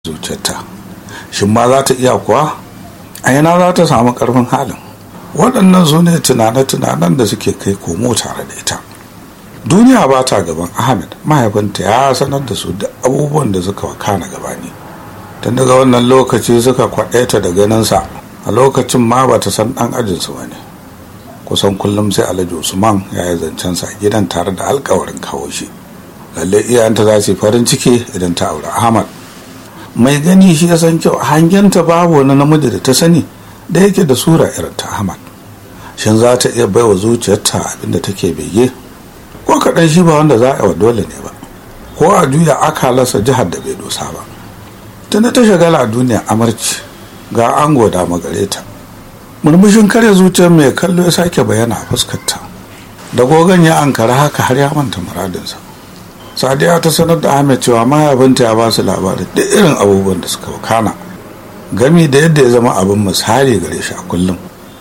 zuciyarta shin ma za ta iya kuwa a yana za ta samu karfin halin waɗannan su ne tunane-tunanen da suke kai komo tare da ita duniya ba ta gaban ahmed mahaifinta ya sanar da su da abubuwan da suka wakana gabani tun daga wannan lokaci suka kwaɗaita da ganinsa a lokacin ma ba ta san ɗan ajinsu ba ne kusan kullum sai alhaji usman ya yi zancensa a gidan tare da alkawarin kawo shi lalle iyayenta za su yi farin ciki idan ta aure ahmad mai gani shi ya san kyau hangenta babu wani namiji da ta sani da yake da sura irin ta ahmad shin za ta iya baiwa zuciyarta abinda take bege ko kaɗan shi ba wanda za a wa dole ne ba ko a juya akalarsa jihar da bai dosa ba tunda ta shagala a duniya amarci ga ango da magare ta murmushin karya zuciyar mai kallo ya sake bayyana a fuskarta da gogon ya ankara haka har ya manta muradinsa sadiya ta sanar da ahmed cewa mahaifinta ya ba su labarin da irin abubuwan da suka wakana gami da yadda ya zama abin misali gare shi a kullum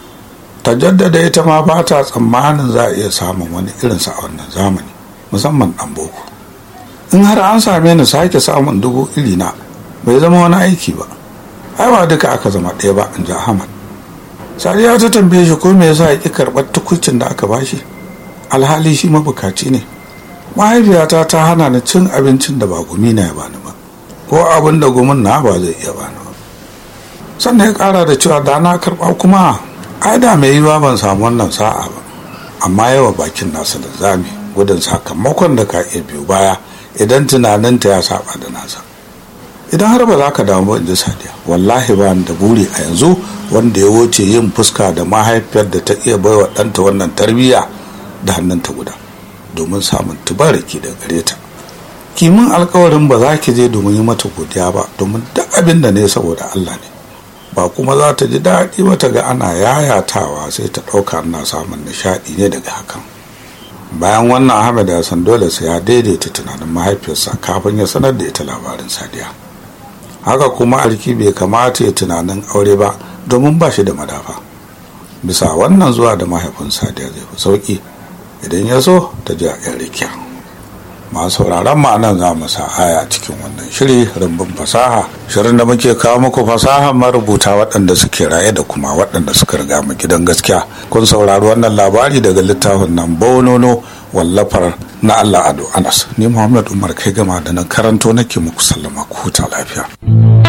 ta jaddada ita ma ba ta tsammanin za a iya samun wani irinsa a wannan zamani musamman dan boko in har an same ni sake samun dubu iri na bai zama wani aiki ba ai ba duka aka zama ɗaya ba in ji ahmad sadiya ta tambaye shi ko me yasa ya ƙi karɓar tukucin da aka bashi alhali shi mabukaci ne mahaifiyata ta hana ni cin abincin da ba gumi na ya bani ba ko abin da gumin na ba zai iya bani ba sannan ya kara da cewa da na karba kuma ai da mai yiwa ban samu wannan sa'a ba amma yawa bakin nasa da zami gudun sakamakon da ka iya biyu baya idan tunaninta ya saba da nasa idan har ba za ka damu ba in ji sadiya wallahi ba da buri a yanzu wanda ya wuce yin fuska da mahaifiyar da ta iya baiwa ɗanta wannan tarbiyya da hannunta guda domin samun tubaraki da gare ta kimin alkawarin ba za ki je domin yi mata godiya ba domin duk abin da ne saboda Allah ne ba kuma za ta ji daɗi ba ta ga ana yayatawa sai ta ɗauka na samun nishaɗi ne daga hakan bayan wannan Ahmed ya san dole sai ya daidaita tunanin mahaifiyarsa kafin ya sanar da ita labarin sadiya haka kuma alki bai kamata ya tunanin aure ba domin ba shi da madafa bisa wannan zuwa da mahaifin sadiya zai fi sauki idan ya so ta ji a yan rikiya masu sauraron ma'anan za mu sa aya cikin wannan shiri rumbun fasaha shirin da muke kawo muku fasaha marubuta waɗanda suke raye da kuma waɗanda suka riga mu gidan gaskiya kun saurari wannan labari daga littafin nan bonono wallafar na Allah Ado Anas ni Muhammad Umar kai gama da nan karanto nake muku sallama ku huta lafiya